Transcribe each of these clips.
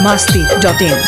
masti.in.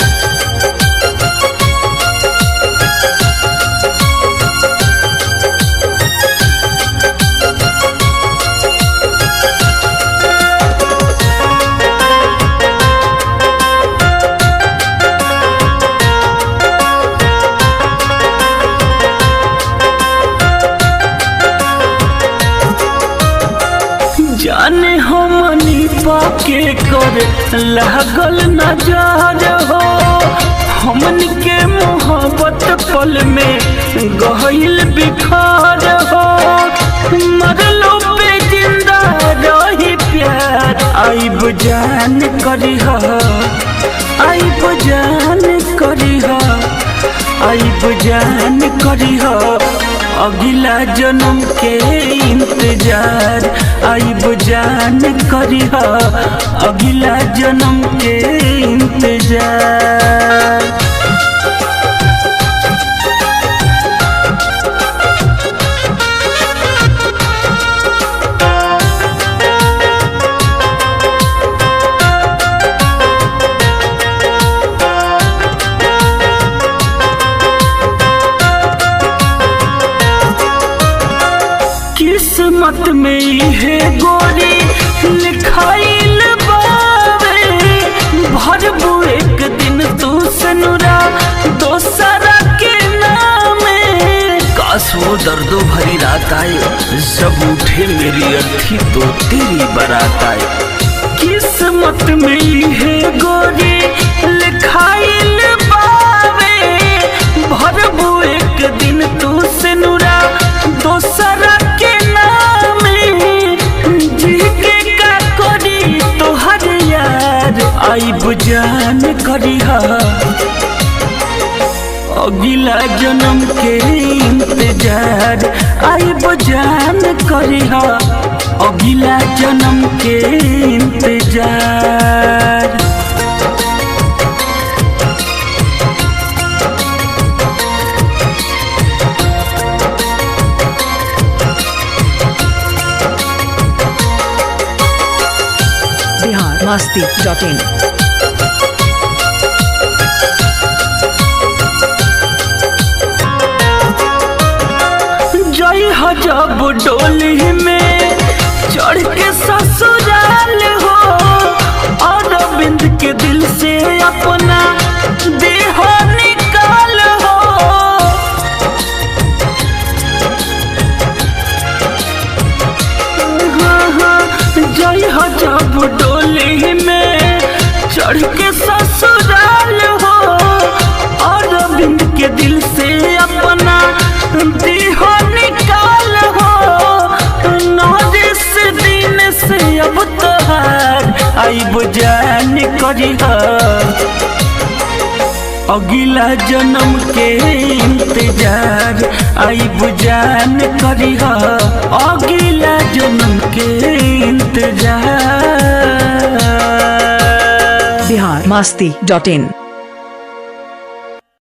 जाने हमनी पाके कर लागल नजर हो हमन के मोहब्बत पल में गहिल बिखार हो मरलो पे जिंदा रही प्यार आइब जान करी आइब जान करी आइब जान करी अगला जन्म के इंतजार आइब जान करी अगला जन्म के इंतजार किस्मत में है गोरी लिखाइल बावे भरबू एक दिन तू सनुरा दोसरा के नामे काश वो दर्दो भरी रात आए जब उठे मेरी अर्थी तो तेरी बारात आए किस्मत में है गोरी लिखाइल बावे भरबू एक दिन तू सनुरा दोसरा के नामे जी के का करी तोहर यार आइब जान करी अगला जन्म के इंतजार आइब जान करी अगला जन्म के इंतजार Bihar masti.in. जय हजब डोली में चढ़ के ससुराल हो अरविंद के दिल से अपना देह निकाल हो हाँ, हाँ, जय हजब डोली में चढ़ के ससुराल हो अरविंद के दिल से अपना देह निकाल हो नौदिस दिन से अब तोहार आइब जान करी अगला जन्म के इंतजार आइब जान करी अगला जन्म के इंतजार Bihar masti.in.